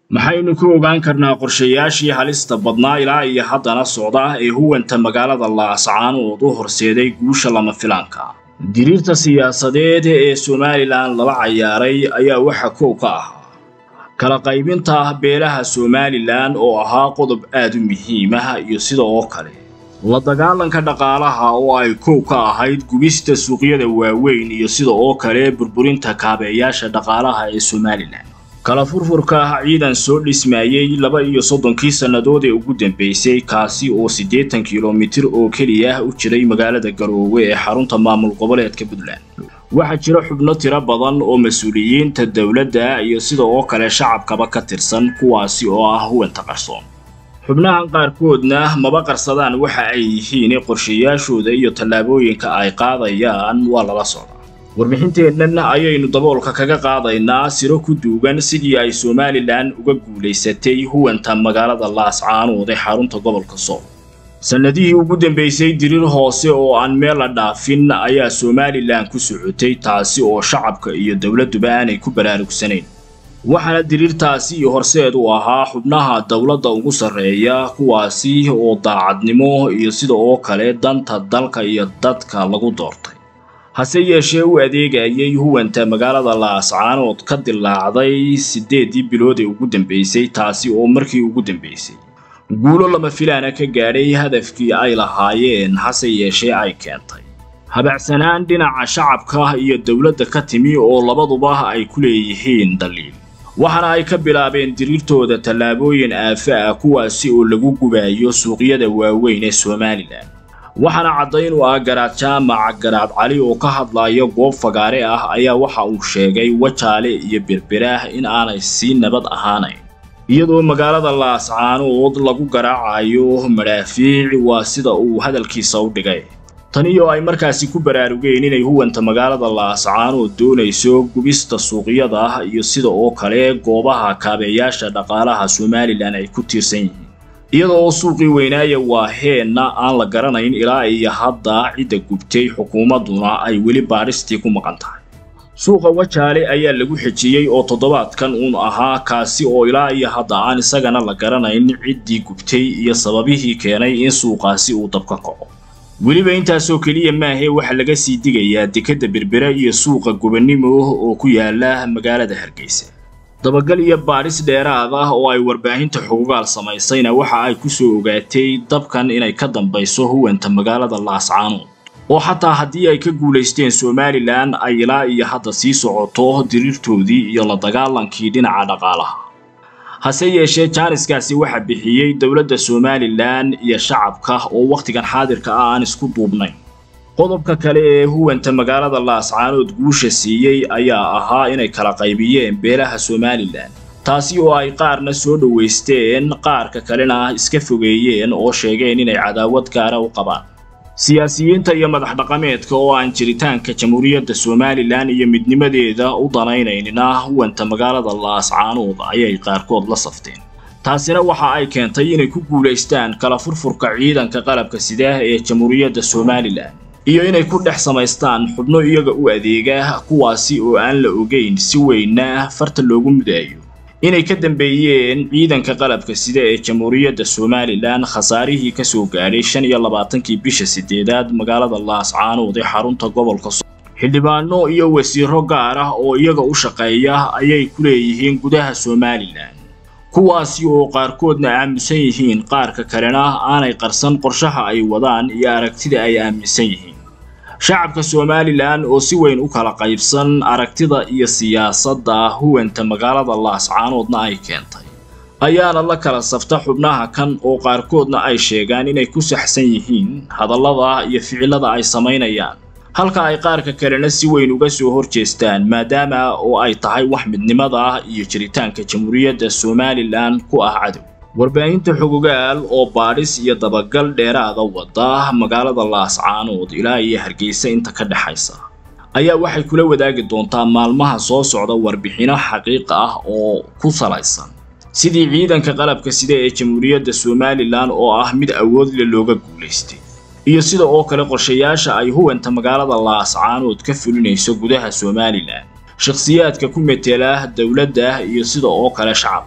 maxaynu ku ogaan karnaa qorshayaashii halista badnaa ilaa iyo haddana socda ee huwanta magaalada laascaanood u horseeday guusha lama filaanka diriirta siyaasadeed ee somalilan lala cayaaray ayaa waxa kow ka ahaa kala qaybinta beelaha somalilan oo ahaa qodob aad u muhiim ah iyo sida oo kale la dagaalanka dhaqaalaha oo ay kow ka ahayd gubista suuqyada waaweyn iyo sida oo kale burburinta kaabeeyaasha dhaqaalaha ee somalilan kala furfurka ciidan soo dhismayey laba iyo soddonkii sannadood ee ugu dambaysay kaasi oo siddeetan kilomitir oo keliya u jiray magaalada garoowe ee xarunta maamul goboleedka puntland waxaa jira xubno tiro badan oo mas-uuliyiinta dowladda iyo sida oo kale shacabkaba ka tirsan kuwaasi oo ah huwanta qarsoon xubnahan qaarkoodna maba qarsadaan waxa ay yihiin qorshayaashooda iyo tallaabooyinka ay qaadayaan waa lala socdaa warbixinteennan ayaynu daboolka kaga qaadaynaa siro ku duugan sidii ay somalilan uga guulaysatay huwanta magaalada laascaanood ee xarunta gobolka sool sannadihii ugu dambaysay diriir hoose oo aan meel la dhaafin ayaa somalilan ku socotay taasi oo shacabka iyo dowladduba aanay ku baraarugsanayn waxaana diriirtaasi iyo horseed u ahaa xubnaha dowladda ugu sarreeya kuwaasi oo daacadnimo iyo sida oo kale danta dalka iyo dadka lagu doortay hase yeeshee u adeegayay huwanta magaalada laascaanood ka dilaacday siddeeddii bilood ee ugu dambaysay taasi oo markii ugu dambaysay guulo lama filaana ka gaadhay hadafkii ay lahaayeen hase yeeshee ay keentay habacsanaan dhinaca shacabka iyo dowladda ka timi oo labaduba ay ku leeyihiin daliil waxaana ay ka bilaabeen diriirtooda tallaabooyin aafa ah kuwaasi oo lagu gubayo suuqyada waaweyn ee somalilan waxaana caddayn u ah garaad jaamac garaad cali oo ka hadlaya goob fagaare ah ayaa waxa uu sheegay wajaale iyo berberaah in aanay sii nabad ahaanayn iyadoo magaalada laascaanood lagu garaacayo madhaafiic waa sida uu hadalkiisa u dhigay tani oo ay markaasi ku baraarugeen inay huwanta magaalada laascaanood doonayso gubista suuqyada iyo sida oo kale goobaha kaabeeyaasha dhaqaalaha somalilan ay ku tiirsan yihiin iyada oo suuqii weynaaya waa heenna aan la garanayn ilaa iyo hadda cidda gubtay xukuumadduna ay weli baadhistii ku maqan tahay suuqa wajaale ayaa lagu xejiyey oo toddobaadkan uun ahaa kaasi oo ilaa iyo hadda aan isagana la garanayn ciddii gubtay iyo sababihii keenay in suuqaasi uu dabka kaco weliba intaasoo keliya maahee waxaa laga sii digayaa dekedda berbera iyo suuqa gobannimo oo ku yaala magaalada hargeysa dabagal iyo baadhis dheeraad ah oo ay warbaahinta xugugaal samaysayna waxa ay ku soo ogaatay dabkan inay ka dambayso huwanta magaalada laascaanood oo xataa haddii ay ka guulaysteen somalilan ay ilaa iyo hadda sii socoto diriirtoodii iyo la dagaalankii dhinaca dhaqaalaha hase yeeshee jaaniskaasi waxaa bixiyey dowladda somalilan iyo shacabka oo wakhtigan xaadirka ah aan isku duubnayn qodobka kale ee huwanta magaalada laascaanood guusha siiyey ayaa ahaa inay kala qaybiyeen beelaha somalilan taasi oo ay qaarna soo dhowaysteen qaarka kalena iska fogeeyeen oo sheegeen inay cadaawad gaara u qabaan siyaasiyiinta iyo madax dhaqameedka oo aan jiritaanka jamhuuriyadda somalilan iyo midnimadeeda u danaynaynina huwanta magaalada laascaanood ayay qaarkood la safteen taasina waxa ay keentay inay ku guulaystaan kala furfurka ciidanka qalabka sidaah ee jamhuuriyadda somalilan iyo inay ku dhex samaystaan xubno iyaga u adeega kuwaasi oo aan la ogeyn si weynna farta loogu mudaayo inay ka dambeeyeen ciidanka qalabka sida ee jamhuuriyadda somalilan khasaarihii ka soo gaadhay shan iyo labaatankii bisha siddeedaad magaalada laascaanood ee xarunta gobolka so xildhibaano iyo wasiiro gaar ah oo iyaga u shaqeeya ayay ku leeyihiin gudaha somalilan kuwaasi oo qaarkoodna aaminsan yihiin qaarka kalena aanay qarsan qorshaha ay wadaan iyo aragtida ay aaminsan yihiin shacabka somalilan oo si weyn u kala qaybsan aragtida iyo siyaasadda huwanta magaalada laascaanoodna ay keentay ayaana la kala safta xubnaha kan oo qaarkoodna ay sheegaan inay ku saxsan yihiin hadallada iyo ficillada ay samaynayaan halka ay qaarka kalena si weyn uga soo hor jeestaan maadaama oo ay tahay wax midnimada iyo jiritaanka jamhuuriyadda somalilan ku ah cadow warbaahinta xugugaal oo baadhis iyo dabagal dheeraada wada magaalada laascaanood ilaa iyo hargeysa inta ka dhexaysa ayaa waxay kula wadaagi doontaa maalmaha soo socda warbixino xaqiiq ah oo ku salaysan sidii ciidanka qalabka sida ee jamhuuriyadda somalilan oo ah mid awoodle looga guulaystay iyo sida oo kale qorshayaasha ay huwanta magaalada laascaanood ka fulinayso gudaha somalilan shakhsiyaadka ku metela dowladda iyo sida oo kale shacabka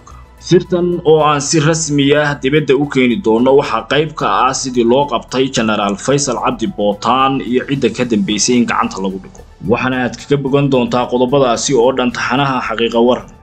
sirtan oo aan si rasmi ah dibadda u keeni doono waxaa qayb ka ah sidii loo qabtay jenaraal faysal cabdi bootaan iyo cidda ka dambaysay in gacanta lagu dhigo waxaana aad kaga bogan doontaa qodobadaasi oo dhan taxanaha xaqiiqa waran